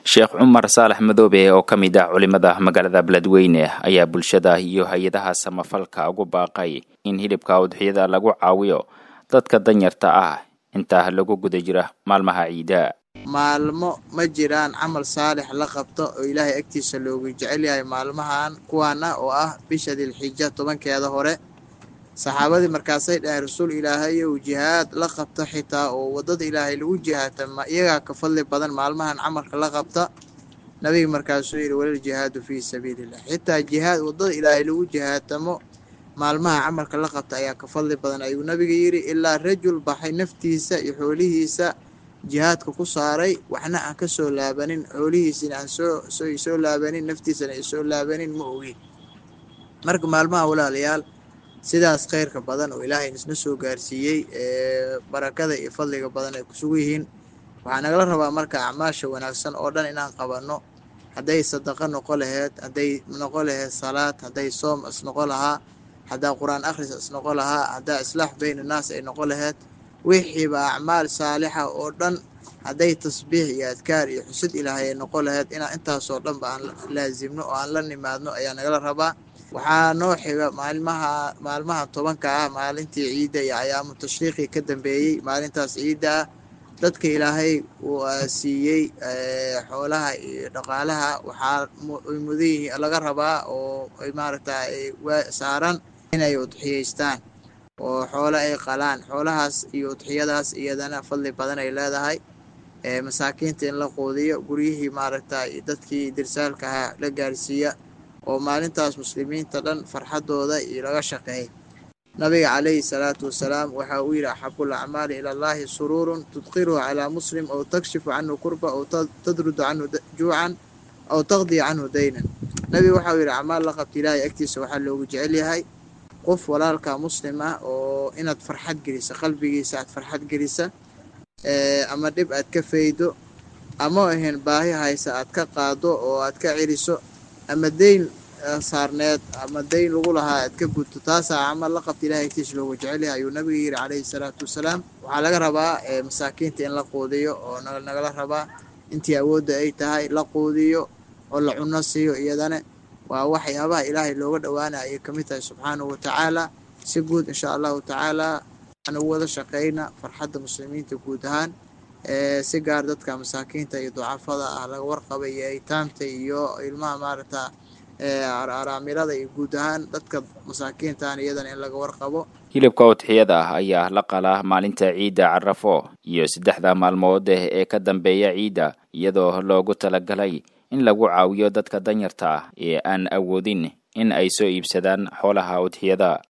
sheekh cumar saalax madoobe oo ka mid ah culimada magaalada beledweyne ayaa bulshada iyo hay-adaha samafalka ugu baaqay in hilibka udxiyada lagu caawiyo dadka danyarta ah intaa lagu guda jira maalmaha ciida maalmo ma jiraan camal saalix la qabto oo ilaahay agtiisa loogu jecel yahay maalmahan kuwaana oo ah bisha dilxija tobankeeda hore saxaabadii markaasay dhaheen rasuul ilaahayow jihaad la qabta xitaa oo waddada ilaahay lagu jihaata ma iyagaa ka fadli badan maalmahan camalka la qabta nabiga markaasuu yidhi walal jihaadu fii sabiilillah xitaa jihaad waddada ilaahay lagu jihaatamo maalmaha camalka la qabta ayaa ka fadli badan ayuu nabiga yidhi ilaa rajul baxay naftiisa iyo xoolihiisa jihaadka ku saaray waxna aan ka soo laabanin xoolihiisina aan soo soo laabanin naftiisana ay soo laabanin ma ogi marka maalmaha walaalayaal sidaas khayrka badan oo ilaahay isna soo gaarsiiyey ee barakada iyo fadliga badan ay kusugu yihiin waxaa nagala rabaa marka acmaasha wanaagsan oo dhan inaan qabanno hadday sadaqa noqo laheyd hadday noqo laheyd salaad hadday soom is noqo lahaa haddaa qur-aan akhris is noqo lahaa haddaa islaax bayn annaas ay noqo laheyd wixiiba acmaal saalixa oo dhan hadday tasbiix iyo adkaar iyo xusid ilaahay ay noqo laheyd inaan intaasoo dhanba aan laasimno oo aan la nimaadno ayaa nagala rabaa waxaa noo xiga maalmaha maalmaha tobanka ah maalintii ciidda iyo ayaamu tashriiqii ka dambeeyey maalintaas ciidda ah dadka ilaahay uu siiyey xoolaha iyo dhaqaalaha waxaa ay mudan yihiin laga rabaa oo ay maaragta saaran inay udxiyeystaan oo xoolo ay qalaan xoolahaas iyo udxiyadaas iyadana fadli badan ay leedahay masaakiinta in la quudiyo guryihii maaragta dadkii dirsaalka ahaa la gaarsiiya oo maalintaas muslimiinta dhan farxadooda iyo laga shaqeeyay nabiga calayhi salaatu wasalaam waxa uu yidhi axabul acmaali ila allahi suruurun tudqiruhu calaa muslim aw takshifu canhu kurba aw tadrudu canhu juucan aw taqdiya canhu daynan nabiga waxa uu yidhi acmaal la qabta ilaahay agtiisa waxaa loogu jecel yahay qof walaalka muslim ah oo inaad farxad gelisa qalbigiisa aad farxad gelisa ama dhib aad ka faydo ama ahayn baahi haysa aad ka qaado oo aad ka celiso ama deyn saarneed ama deyn lagu lahaa aad ka gudto taasaa camal la qabta ilahay agtiisa loogu jecel yahay ayuu nabiga yidhi calayhi salaatu wasalaam waxaa laga rabaa masaakiinta in la quudiyo oo nagala rabaa intii awoodda ay tahay la quudiyo oo la cuno siiyo iyadana waa waxyaabaha ilaahay looga dhowaana ayay ka mid tahay subxaanahu watacaala si guud insha allahu tacaala aan ugu wada shaqeyna farxadda muslimiinta guud ahaan si gaar dadka masaakiinta iyo ducafada ah laga warqabay iyo aytaamta iyo ilmaha maaragta araamilada iyo guud ahaan dadka masaakiintaan iyadana in laga warqabo hilibka udxiyada ah ayaa la qalaa maalinta ciidda carafo iyo saddexda maalmood ee ka dambeeya ciidda iyadoo loogu talagalay in lagu caawiyo dadka danyarta ah ee aan awoodin in ay soo iibsadaan xoolaha udxiyada